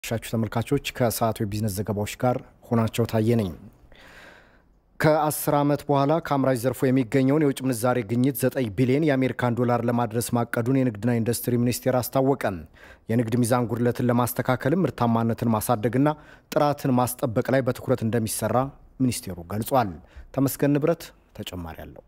ሻችሁ ተመልካቾች ከሰዓቱ የቢዝነስ ዘገባዎች ጋር ሆናቸው ታየ ነኝ። ከአስር ዓመት በኋላ ከአምራች ዘርፎ የሚገኘውን የውጭ ምንዛሬ ግኝት 9 ቢሊዮን የአሜሪካን ዶላር ለማድረስ ማቀዱን የንግድና ኢንዱስትሪ ሚኒስቴር አስታወቀ። የንግድ ሚዛን ጉድለትን ለማስተካከልም ምርታማነትን ማሳደግና ጥራትን ማስጠበቅ ላይ በትኩረት እንደሚሰራ ሚኒስቴሩ ገልጿል። ተመስገን ንብረት ተጨማሪ አለው።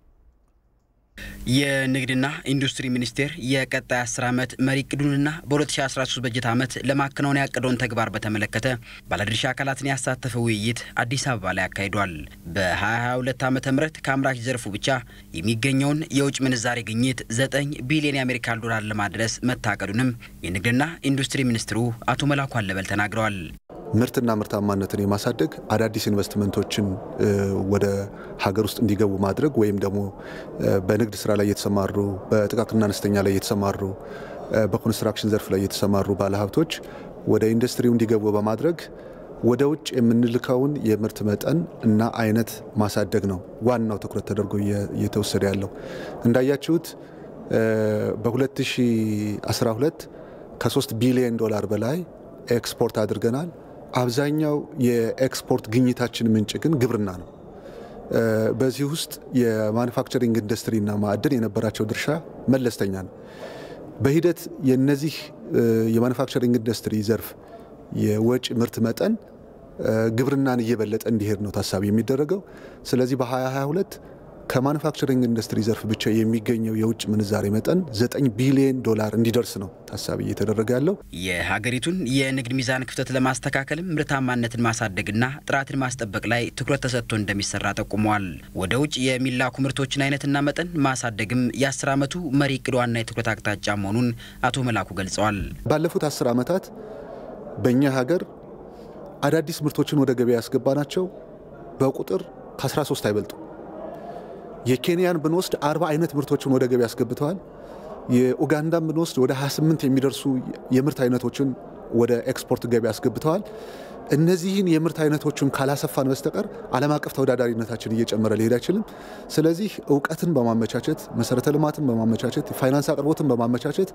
የንግድና ኢንዱስትሪ ሚኒስቴር የቀጣይ 10 ዓመት መሪ እቅዱንና በ2013 በጀት ዓመት ለማከናወን ያቀደውን ተግባር በተመለከተ ባለድርሻ አካላትን ያሳተፈ ውይይት አዲስ አበባ ላይ አካሂዷል። በ2022 ዓ ም ከአምራች ዘርፉ ብቻ የሚገኘውን የውጭ ምንዛሬ ግኝት 9 ቢሊዮን የአሜሪካን ዶላር ለማድረስ መታቀዱንም የንግድና ኢንዱስትሪ ሚኒስትሩ አቶ መላኩ አለበል ተናግረዋል። ምርትና ምርታማነትን የማሳደግ አዳዲስ ኢንቨስትመንቶችን ወደ ሀገር ውስጥ እንዲገቡ ማድረግ ወይም ደግሞ በንግድ ስራ ላይ የተሰማሩ በጥቃቅንና አነስተኛ ላይ የተሰማሩ በኮንስትራክሽን ዘርፍ ላይ የተሰማሩ ባለሀብቶች ወደ ኢንዱስትሪው እንዲገቡ በማድረግ ወደ ውጭ የምንልከውን የምርት መጠን እና አይነት ማሳደግ ነው ዋናው ትኩረት ተደርጎ እየተወሰደ ያለው። እንዳያችሁት በ2012 ከ3 ቢሊዮን ዶላር በላይ ኤክስፖርት አድርገናል። አብዛኛው የኤክስፖርት ግኝታችን ምንጭ ግን ግብርና ነው። በዚህ ውስጥ የማኑፋክቸሪንግ ኢንዱስትሪና ማዕድን የነበራቸው ድርሻ መለስተኛ ነው። በሂደት የነዚህ የማኑፋክቸሪንግ ኢንዱስትሪ ዘርፍ የወጪ ምርት መጠን ግብርናን እየበለጠ እንዲሄድ ነው ታሳቢ የሚደረገው። ስለዚህ በ2022 ከማኑፋክቸሪንግ ኢንዱስትሪ ዘርፍ ብቻ የሚገኘው የውጭ ምንዛሬ መጠን 9 ቢሊዮን ዶላር እንዲደርስ ነው ታሳቢ እየተደረገ ያለው። የሀገሪቱን የንግድ ሚዛን ክፍተት ለማስተካከልም ምርታማነትን ማሳደግና ጥራትን ማስጠበቅ ላይ ትኩረት ተሰጥቶ እንደሚሰራ ጠቁመዋል። ወደ ውጭ የሚላኩ ምርቶችን አይነትና መጠን ማሳደግም የአስር ዓመቱ መሪ እቅድ ዋና የትኩረት አቅጣጫ መሆኑን አቶ መላኩ ገልጸዋል። ባለፉት አስር ዓመታት በእኛ ሀገር አዳዲስ ምርቶችን ወደ ገበያ ያስገባናቸው በቁጥር ከ13 አይበልጡ የኬንያን ብንወስድ አርባ አይነት ምርቶችን ወደ ገበያ አስገብተዋል። የኡጋንዳን ብንወስድ ወደ 28 የሚደርሱ የምርት አይነቶችን ወደ ኤክስፖርት ገበያ አስገብተዋል። እነዚህን የምርት አይነቶችን ካላሰፋን በስተቀር ዓለም አቀፍ ተወዳዳሪነታችን እየጨመረ ሊሄድ አይችልም። ስለዚህ እውቀትን በማመቻቸት መሰረተ ልማትን በማመቻቸት የፋይናንስ አቅርቦትን በማመቻቸት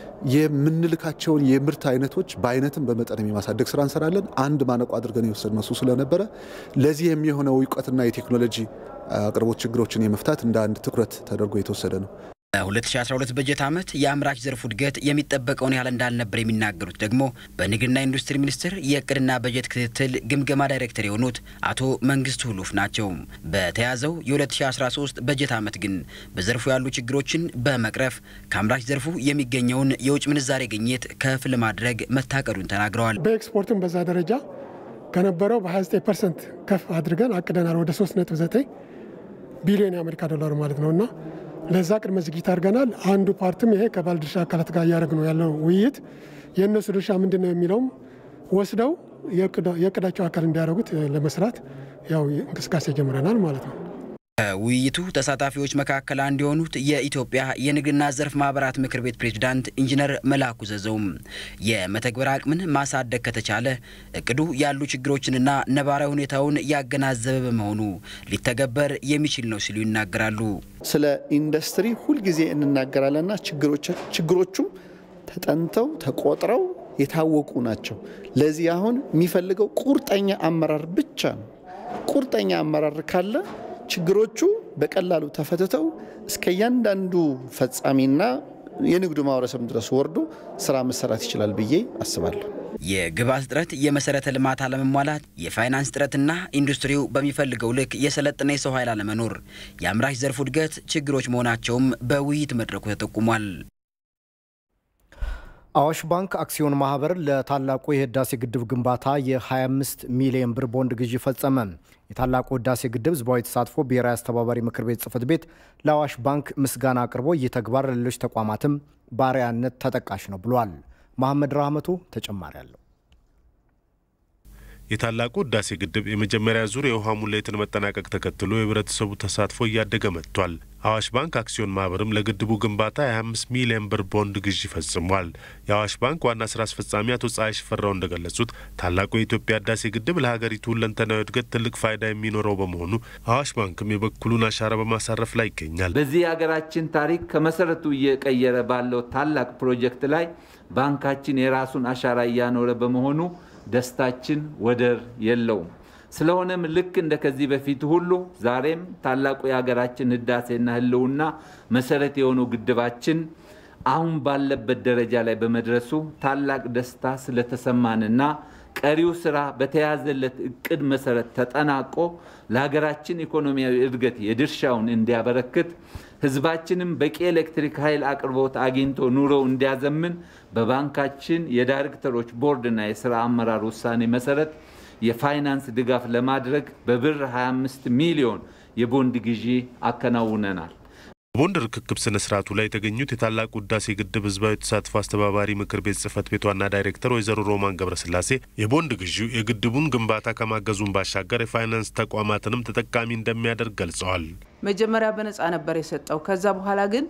የምንልካቸውን የምርት አይነቶች በአይነትም በመጠንም የማሳደግ ስራ እንሰራለን። አንድ ማነቆ አድርገን የወሰድነው እሱ ስለነበረ ለዚህ የሚሆነው እውቀትና የቴክኖሎጂ አቅርቦት ችግሮችን የመፍታት እንደ አንድ ትኩረት ተደርጎ የተወሰደ ነው። በ2012 በጀት ዓመት የአምራች ዘርፉ እድገት የሚጠበቀውን ያህል እንዳልነበር የሚናገሩት ደግሞ በንግድና ኢንዱስትሪ ሚኒስቴር የእቅድና በጀት ክትትል ግምገማ ዳይሬክተር የሆኑት አቶ መንግስቱ ሁሉፍ ናቸው። በተያዘው የ2013 በጀት ዓመት ግን በዘርፉ ያሉ ችግሮችን በመቅረፍ ከአምራች ዘርፉ የሚገኘውን የውጭ ምንዛሬ ግኝት ከፍ ለማድረግ መታቀዱን ተናግረዋል። በኤክስፖርትም በዛ ደረጃ ከነበረው በ29 ፐርሰንት ከፍ አድርገን አቅደናል። ወደ 3.9 ቢሊዮን የአሜሪካ ዶላር ማለት ነው እና ለዛ ቅድመ ዝግጅት አድርገናል። አንዱ ፓርትም ይሄ ከባለድርሻ አካላት ጋር እያደረግ ነው ያለው ውይይት የእነሱ ድርሻ ምንድን ነው የሚለውም ወስደው የእቅዳቸው አካል እንዲያደርጉት ለመስራት ያው እንቅስቃሴ ጀምረናል ማለት ነው። ከውይይቱ ተሳታፊዎች መካከል አንዱ የሆኑት የኢትዮጵያ የንግድና ዘርፍ ማህበራት ምክር ቤት ፕሬዝዳንት ኢንጂነር መላኩ ዘዘውም የመተግበር አቅምን ማሳደግ ከተቻለ እቅዱ ያሉ ችግሮችንና ነባራዊ ሁኔታውን ያገናዘበ በመሆኑ ሊተገበር የሚችል ነው ሲሉ ይናገራሉ። ስለ ኢንዱስትሪ ሁልጊዜ እንናገራለንና ችግሮቹም ተጠንተው ተቆጥረው የታወቁ ናቸው። ለዚህ አሁን የሚፈልገው ቁርጠኛ አመራር ብቻ ነው። ቁርጠኛ አመራር ካለ ችግሮቹ በቀላሉ ተፈትተው እስከ እያንዳንዱ ፈጻሚና የንግዱ ማህበረሰብ ድረስ ወርዶ ስራ መሰራት ይችላል ብዬ አስባለሁ። የግብዓት እጥረት፣ የመሰረተ ልማት አለመሟላት፣ የፋይናንስ እጥረትና ኢንዱስትሪው በሚፈልገው ልክ የሰለጠነ የሰው ኃይል አለመኖር የአምራች ዘርፉ እድገት ችግሮች መሆናቸውም በውይይት መድረኩ ተጠቁሟል። አዋሽ ባንክ አክሲዮን ማህበር ለታላቁ የህዳሴ ግድብ ግንባታ የ25 ሚሊዮን ብር ቦንድ ግዢ ፈጸመ። የታላቁ ህዳሴ ግድብ ህዝባዊ ተሳትፎ ብሔራዊ አስተባባሪ ምክር ቤት ጽህፈት ቤት ለአዋሽ ባንክ ምስጋና አቅርቦ ይህ ተግባር ለሌሎች ተቋማትም ባሪያነት ተጠቃሽ ነው ብሏል። መሐመድ ራህመቱ ተጨማሪ አለው። የታላቁ ህዳሴ ግድብ የመጀመሪያ ዙር የውሃ ሙሌትን መጠናቀቅ ተከትሎ የህብረተሰቡ ተሳትፎ እያደገ መጥቷል። አዋሽ ባንክ አክሲዮን ማህበርም ለግድቡ ግንባታ የ25 ሚሊዮን ብር ቦንድ ግዢ ፈጽሟል። የአዋሽ ባንክ ዋና ስራ አስፈጻሚ አቶ ፀሐይ ሽፈራው እንደገለጹት ታላቁ የኢትዮጵያ ህዳሴ ግድብ ለሀገሪቱ ሁለንተናዊ እድገት ትልቅ ፋይዳ የሚኖረው በመሆኑ አዋሽ ባንክም የበኩሉን አሻራ በማሳረፍ ላይ ይገኛል። በዚህ የሀገራችን ታሪክ ከመሰረቱ እየቀየረ ባለው ታላቅ ፕሮጀክት ላይ ባንካችን የራሱን አሻራ እያኖረ በመሆኑ ደስታችን ወደር የለውም። ስለሆነም ልክ እንደ ከዚህ በፊት ሁሉ ዛሬም ታላቁ የሀገራችን ህዳሴና ህልውና መሰረት የሆነው ግድባችን አሁን ባለበት ደረጃ ላይ በመድረሱ ታላቅ ደስታ ስለተሰማንና ቀሪው ስራ በተያዘለት እቅድ መሰረት ተጠናቆ ለሀገራችን ኢኮኖሚያዊ እድገት የድርሻውን እንዲያበረክት ህዝባችንም በቂ ኤሌክትሪክ ኃይል አቅርቦት አግኝቶ ኑሮው እንዲያዘምን በባንካችን የዳይሬክተሮች ቦርድና የስራ አመራር ውሳኔ መሰረት የፋይናንስ ድጋፍ ለማድረግ በብር 25 ሚሊዮን የቦንድ ግዢ አከናውነናል። በቦንድ ርክክብ ስነ ስርዓቱ ላይ የተገኙት የታላቁ ህዳሴ ግድብ ህዝባዊ ተሳትፎ አስተባባሪ ምክር ቤት ጽህፈት ቤት ዋና ዳይሬክተር ወይዘሮ ሮማን ገብረስላሴ የቦንድ ግዢው የግድቡን ግንባታ ከማገዙን ባሻገር የፋይናንስ ተቋማትንም ተጠቃሚ እንደሚያደርግ ገልጸዋል። መጀመሪያ በነፃ ነበር የሰጠው። ከዛ በኋላ ግን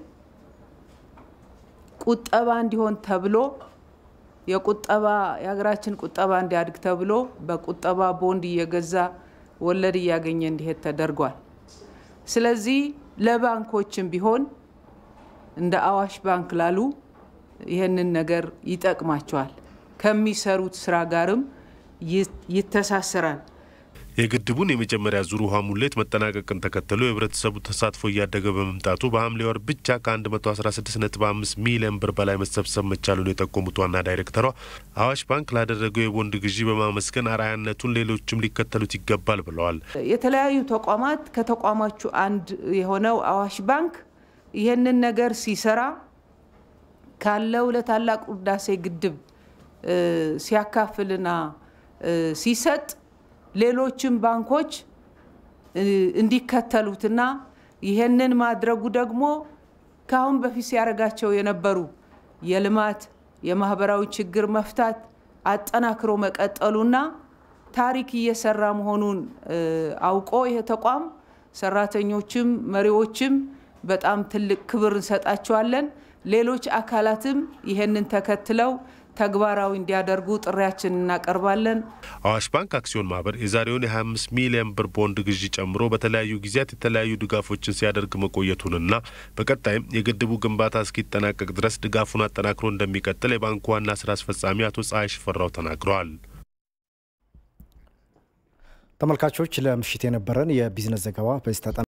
ቁጠባ እንዲሆን ተብሎ የቁጠባ የሀገራችን ቁጠባ እንዲያድግ ተብሎ በቁጠባ ቦንድ እየገዛ ወለድ እያገኘ እንዲሄድ ተደርጓል። ስለዚህ ለባንኮችም ቢሆን እንደ አዋሽ ባንክ ላሉ ይህንን ነገር ይጠቅማቸዋል። ከሚሰሩት ስራ ጋርም ይተሳሰራል። የግድቡን የመጀመሪያ ዙር ውሃ ሙሌት መጠናቀቅን ተከትሎ የህብረተሰቡ ተሳትፎ እያደገ በመምጣቱ በሐምሌ ወር ብቻ ከ116.5 ሚሊዮን ብር በላይ መሰብሰብ መቻሉን የጠቆሙት ዋና ዳይሬክተሯ አዋሽ ባንክ ላደረገው የቦንድ ግዢ በማመስገን አርአያነቱን ሌሎችም ሊከተሉት ይገባል ብለዋል። የተለያዩ ተቋማት ከተቋማቹ አንድ የሆነው አዋሽ ባንክ ይህንን ነገር ሲሰራ ካለው ለታላቁ ህዳሴ ግድብ ሲያካፍልና ሲሰጥ ሌሎችም ባንኮች እንዲከተሉትና ይህንን ማድረጉ ደግሞ ከአሁን በፊት ሲያደርጋቸው የነበሩ የልማት የማህበራዊ ችግር መፍታት አጠናክሮ መቀጠሉና ታሪክ እየሰራ መሆኑን አውቆ ይሄ ተቋም ሰራተኞችም መሪዎችም በጣም ትልቅ ክብር እንሰጣቸዋለን። ሌሎች አካላትም ይህንን ተከትለው ተግባራዊ እንዲያደርጉ ጥሪያችን እናቀርባለን። አዋሽ ባንክ አክሲዮን ማህበር የዛሬውን የ25 ሚሊዮን ብር ቦንድ ግዢ ጨምሮ በተለያዩ ጊዜያት የተለያዩ ድጋፎችን ሲያደርግ መቆየቱንና በቀጣይም የግድቡ ግንባታ እስኪጠናቀቅ ድረስ ድጋፉን አጠናክሮ እንደሚቀጥል የባንኩ ዋና ስራ አስፈጻሚ አቶ ፀሐይ ሽፈራው ተናግረዋል። ተመልካቾች ለምሽት የነበረን የቢዝነስ ዘገባ በዚህ